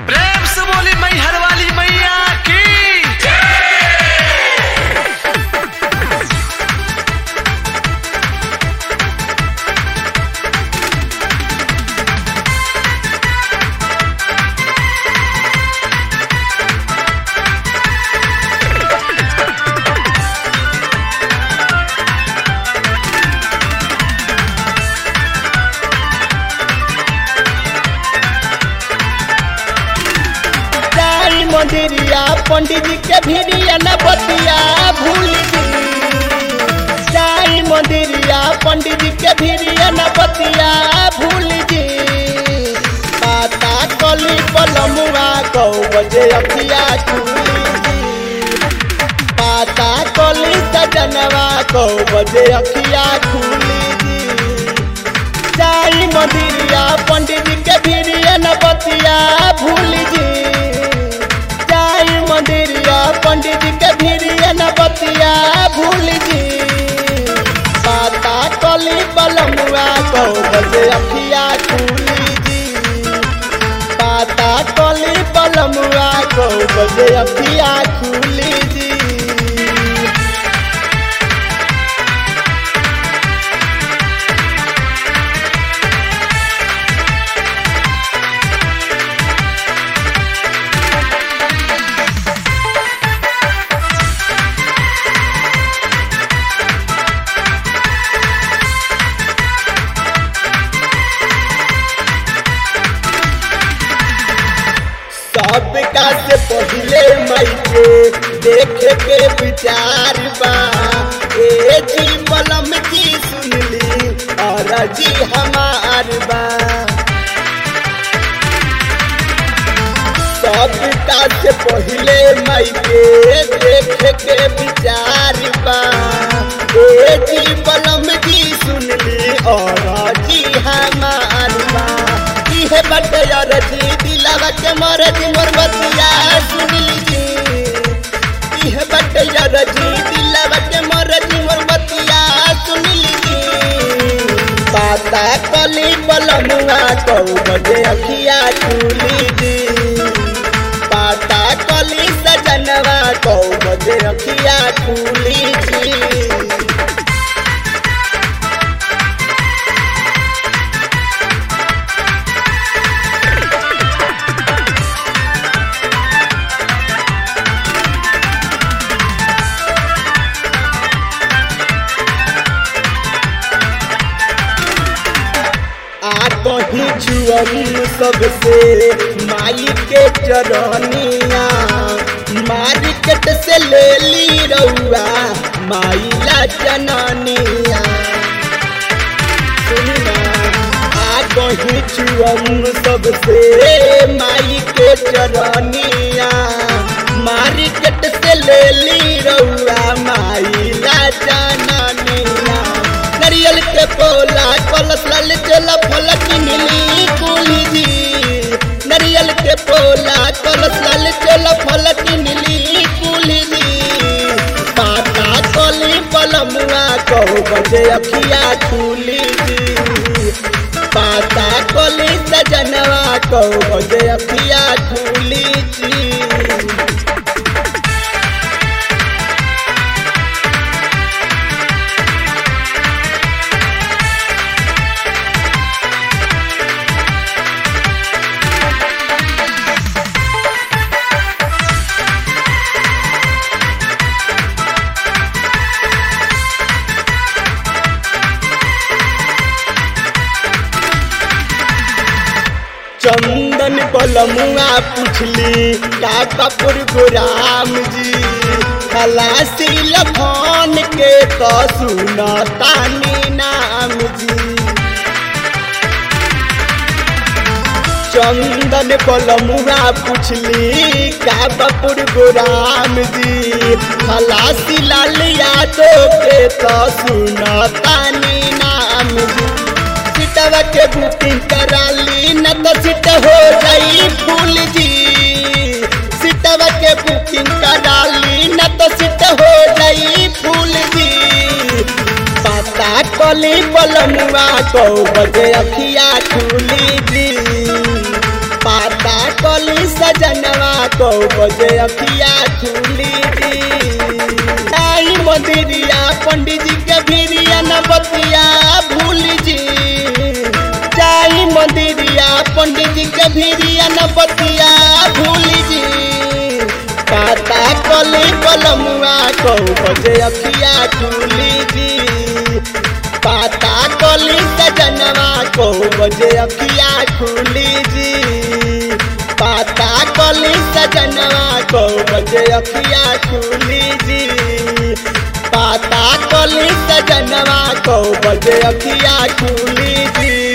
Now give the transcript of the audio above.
प्रेम से बोली मैहर वाली मैया की जाई मंदिरिया पंडित जी के भिड़िया न बतिया भूल जी जाई मंदिरिया पंडित जी के भिड़िया न बतिया भूल जी पाता कली पलमुआ गौ बजे अखिया खुली जी पाता कली सजनवा गौ बजे अखिया खुली जी जाई मंदिरिया पंडित जी के भिड़िया न बतिया भूल जी जाई मंदिरिया पंडित जी के भिड़िया न बतिया भूल जी पाता कली बलमुआ कौ बजे अखिया खुली जी पाता कली बलमुआ कौ बजे अखिया खुली जी सबका से पहले मई के देखे के विचार बा ए जी मलम जी सुनली और जी हमार बा सबका से पहले मई के देखे के विचार बा ए जी मलम जी सुनली और जी हमार बा इहे बटे यार जी दिलावा के मोर जी मोर बतिया सुनली जी इहे बटे यार जी दिलावा के मोर जी मोर बतिया सुनली जी पाता कली बलमुआ कौ बजे अखिया खुली जी पाता कली सजनवा कौ बजे अखिया खुली जी आ कहीं छुअम सबसे माई के चरनिया मार्केट से ले ली रउआ माई ला जननिया सुनी ना, आ कहीं छुअम सबसे माई के चरनिया मार्केट से ले ली रउआ माई ला जननिया नरियल के पोला कलश लाल चला फल किनली कुली जी नरियल के पोला कलश लाल चला फल किनली कुली जी पाता कली पलमुआ कहू बजे अखिया खुली जी पाता कली सजनवा कहू बजे अखिया खुली जी चंदन बलमुआ पुछली का कपूर गोराम जी खलासी लखन के तो सुनतानी नाम जी चंदन बलमुआ पुछली का कपूर गोराम जी खलासी लाल यादव के तो सुनतानी नाम जी सीटवा के बुकिंग करा ली न तो सीट हो जाई फूल जी सीटवा के बुकिंग करा ली न तो सीट हो जाई फूल जी पाता कली बलमुआ को बजे अखिया खुली जी पाता कली सजनवा को बजे अखिया खुली जी आई मंदिरिया पंडित जी के भिरिया न बतिया भूल जी जाई मंदिरिया पंडित जी के भिरिया न बतिया भूल जी काता कली कलमुआ को बजे अखिया खुली जी पाता कली सजनवा को बजे अखिया खुली जी पाता कली सजनवा को बजे अखिया खुली जी पाता कली सजनवा को बजे अखिया खुली जी